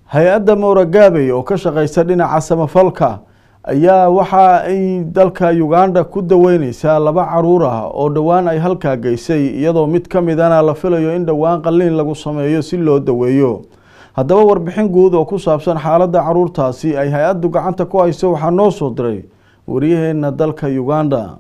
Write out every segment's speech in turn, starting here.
hay-adda mowragaabey oo ka shaqeysa dhinaca samafalka ayaa waxa ay dalka uganda ku daweyneysaa laba caruur ah oo dhowaan ay halkaa geysay iyadoo mid ka midana la filayo in dhowaan qalliin lagu sameeyo si loo daweeyo haddaba warbixin guud oo ku saabsan xaaladda caruurtaasi ay hay-addu gacanta ku hayso waxaa noo soo diray waryaheena dalka uganda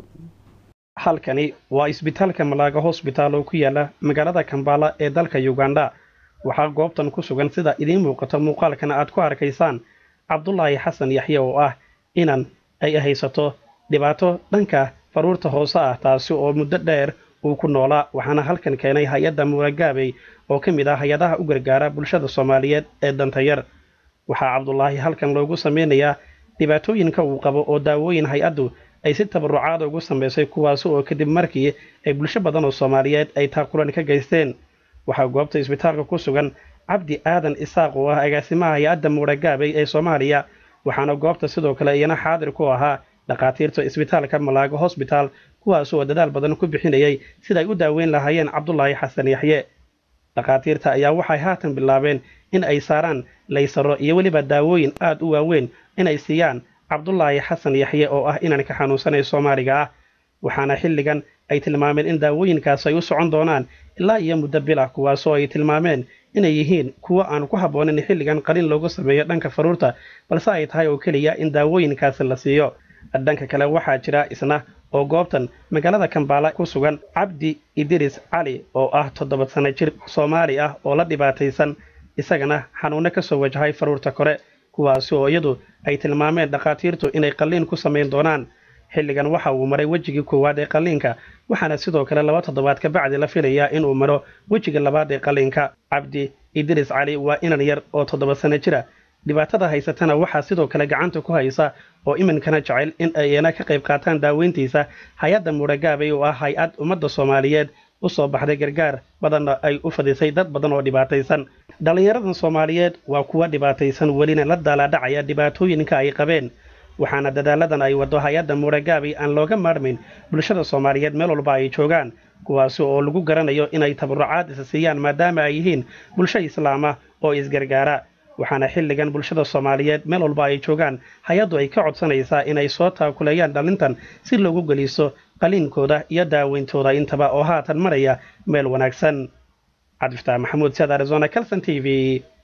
halkani waa isbitaalka malaaga hosbitaal oo ku yaala magaalada kambala ee dalka uganda waxaa goobtan ku sugan sida idiin muuqato muuqaalkana aad ku arkaysaan cabdulaahi xasan yaxye oo ah inan ay haysato dhibaato dhanka faruurta hoose ah taasi oo muddo dheer uu ku noolaa waxaana halkan keenay hay-adda muuragaabey oo ka mid ah hay-adaha u gargaara bulshada soomaaliyeed ee dantayar waxaa cabdulaahi halkan loogu sameynayaa dhibaatooyinka uu qabo oo daawooyin hay-addu ay si tabarucaada ugu samaysay kuwaasi oo kadib markii ay bulsho badan oo soomaaliyeed ay taakulan ka geysteen waxaa goobta isbitaalka ku sugan cabdi aadan isaaq oo ah agaasimaha hay-adda muuragaabey ee soomaaliya waxaana goobta sidoo kale iyana xaadir ku ahaa dhakhaatiirta isbitaalka malaago hosbitaal kuwaas oo dadaal badan ku bixinayay siday u daaweyn lahaayeen cabdulaahi xasan yaxye dhakhaatiirta ayaa waxay haatan bilaabeen in ay saaraan laysaro iyo weliba daawooyin aad u waaweyn inay siiyaan cabdulaahi xasan yaxye oo ah inanka xanuunsanay soomaaliga ah waxaana xilligan ay tilmaameen in daawooyinkaas ay u socon doonaan ilaa iyo muddo bil ah kuwaasoo ay tilmaameen inay yihiin kuwo aan ku habboonin xilligan qalin loogu sameeyo dhanka faruurta balse ay tahay oo keliya in daawooyinkaasi la siiyo dhanka kale waxaa jira isna oo goobtan magaalada kambaala ku sugan cabdi idiris cali oo ah toddoba sano jir soomaali ah oo la dhibaataysan isagana xanuunno ka soo wajahay faruurta kore kuwaasi oo iyadu ay tilmaameen dhakhaatiirtu inay qalliin ku samayn doonaan xilligan waxa uu maray wejigii koowaad ee qalliinka waxaana sidoo kale laba toddobaad ka bacdi la filayaa inuu maro wejiga labaad ee qalliinka cabdi idris cali waa inan yar oo toddoba sano jira dhibaatada haysatana waxaa sidoo kale gacanta ku haysa oo iminkana jecel in ayna ka qayb qaataan daaweyntiisa hay-adda muuragaabay oo ah hay-ad ummadda soomaaliyeed u soo baxday gargaar badanna ay u fadisay dad badan oo dhibaataysan dhallinyaradan soomaaliyeed waa kuwa dhibaataysan welina la daalaadhacaya dhibaatooyinka ay qabeen waxaana dadaaladan ay waddo hay-adda muuragaabay aan looga maarmayn bulshada soomaaliyeed meel walba ay joogaan kuwaasi oo lagu garanayo inay tabarucaad isa siiyaan maadaama ay yihiin bulsho islaama oo isgargaara waxaana xilligan bulshada soomaaliyeed meel walba ay joogaan hay-addu ay ka codsanaysaa inay soo taakuleeyaan dhallintan si loogu geliso qaliinkooda iyo daaweyntooda intaba oo haatan maraya meel wanaagsan cabdifataax maxamuud siad arizona calson t v